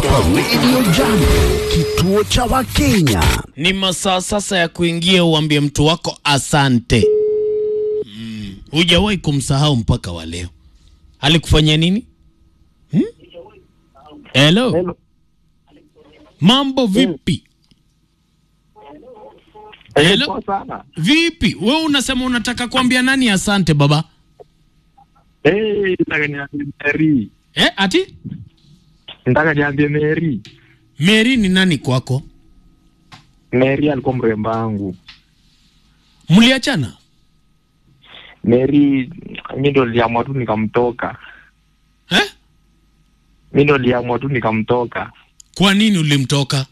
Radio Jambo, kituo cha Wakenya. Ni masaa sasa ya kuingia uambie mtu wako asante. Mm, hujawahi kumsahau mpaka wa leo. Alikufanyia nini? Hmm? Hello. Hello. Mambo vipi? Hello. Poa sana. Vipi? Wewe unasema unataka kuambia nani asante baba? Eh, nataka niambie Mary. Eh, ati? Nataka niambie Mary. Mary ni nani kwako? Mary alikuwa mrembo wangu. Mliachana? Mary mimi ndo niliamua tu nikamtoka. Eh? Mimi ndo niliamua tu nikamtoka. Kwa nini ulimtoka?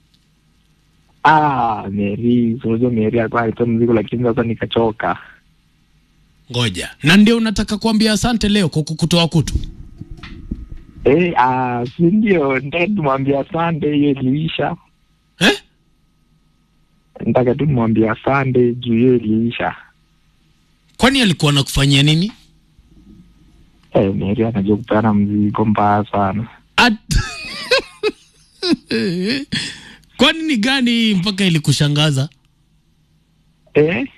Ah, Mary, si unajua Mary alikuwa alitoa mzigo lakini sasa nikachoka. Ngoja. Na ndio unataka kuambia asante leo kwa kukutoa kutu? Eh, ah, si ndio nataka tumwambie asante hiyo iliisha. Eh? Nataka tu nimwambie asante juu hiyo iliisha. Kwani alikuwa anakufanyia nini? Eh, Mary anajua kupeana mzigo mbaya sana. At... Kwani ni gani hii mpaka ilikushangaza? Eh?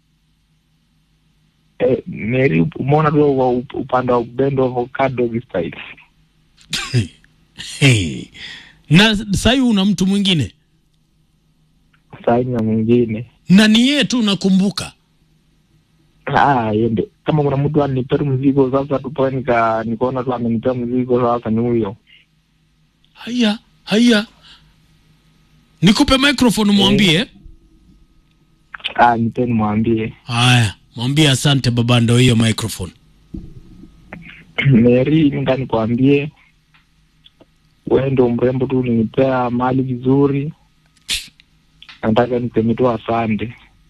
Eh, Mary umeona tu wa up- upande wa upendo avocado style. Hey. Na sahii una mtu mwingine Sasa na mwingine. na ni yeye tu unakumbuka. Ah, yende. Kama kuna mtu anipea mzigo sasa tupoe nika nikaona tu amenipea mzigo sasa ni huyo. Haya, haya, nikupe microphone mwambie. Ah, nipeni mwambie. Haya, mwambie asante baba, ndo hiyo microphone. Mary, nenda nikwambie wewe ndo mrembo tu ulinipea mali vizuri. Nataka niseme tu asante.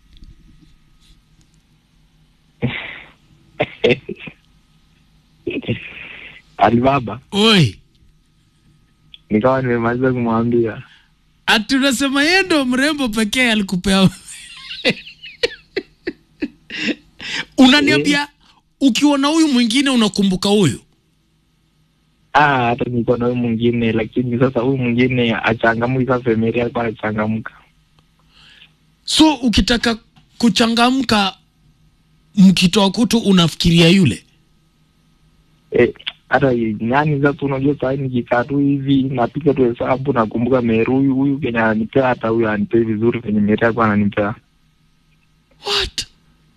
Alibaba, Oi, nikawa nimemaliza kumwambia. ati unasema yeye ndo mrembo pekee alikupea? Unaniambia ukiona huyu mwingine unakumbuka huyu? Ah, hata niko na huyu mwingine, lakini sasa huyu mwingine achangamki. Sasa Mary alikuwa anachangamka. So ukitaka kuchangamka mkitoa kutu unafikiria yule. Eh, hata nani sasa, unajua saa hii nikikaa tu hivi napiga tu hesabu, nakumbuka Mary huyu huyu kenye ananipea, hata huyu anipei vizuri kenye Mary alikuwa ananipea. What?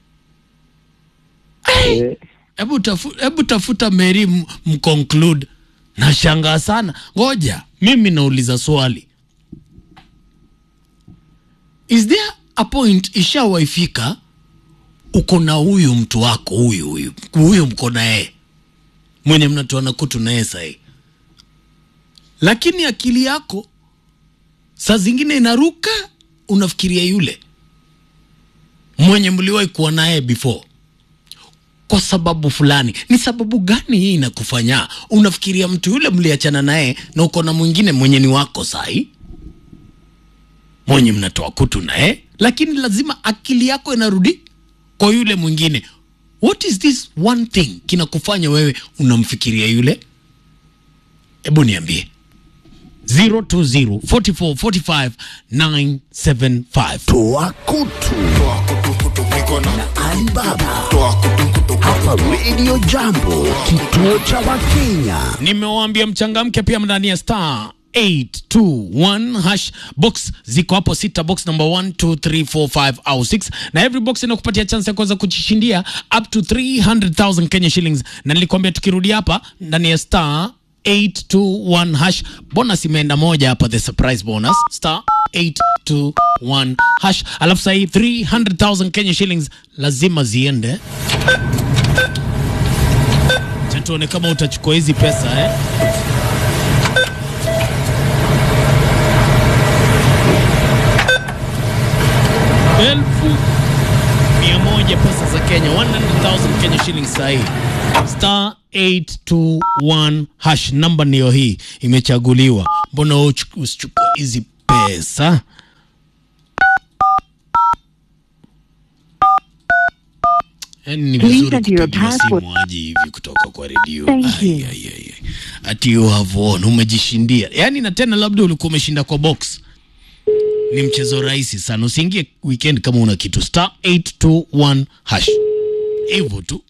Eh, Hebu tafu, hebu tafuta Mary m- mconclude. Nashangaa sana. Ngoja, mimi nauliza swali. Is there a point ishawaifika uko na huyu mtu wako huyu huyu huyu mko na yeye mwenye mnatoana kutu na yeye sahii, lakini akili yako saa zingine inaruka, unafikiria yule mwenye mliwahi kuwa naye before kwa sababu fulani. Ni sababu gani hii inakufanya unafikiria mtu yule mliachana naye na uko na mwingine mwenye ni wako sahi, mwenye mnatoa kutu naye, lakini lazima akili yako inarudi kwa yule mwingine. What is this one thing kinakufanya wewe unamfikiria yule? Hebu niambie 020 44 45 975. Toa kutu na Alibaba hapa Radio Jambo, kituo cha Wakenya. Nimewaambia mchangamke pia ndani ya star 821 hash box ziko hapo sita, box number 1 2 3 4 5 au 6, na every box inakupatia chance ya kuweza kujishindia up to 300,000 Kenya shillings. Na nilikwambia tukirudi hapa ndani ya star 821 hash bonus imeenda moja hapa, the surprise bonus star 821 hash, alafu sahii 300,000 Kenya shillings lazima ziende. Acha tuone kama utachukua hizi pesa eh. elfu mia moja pesa za Kenya 100,000 Kenya shillings sahi. Star 821 hash namba niyo hii imechaguliwa. Mbona wewe uchu- usichukue hizi pesa? Yaani ni Please vizuri enter your kupigiwa password. simu aje hivi kutoka kwa redio. Thank Ai, you. ai, ai, ai. Ati you have won, umejishindia. Yaani na tena labda ulikuwa umeshinda kwa box. Ni mchezo rahisi sana. Usiingie weekend kama una kitu star 821 hash. Hivyo tu.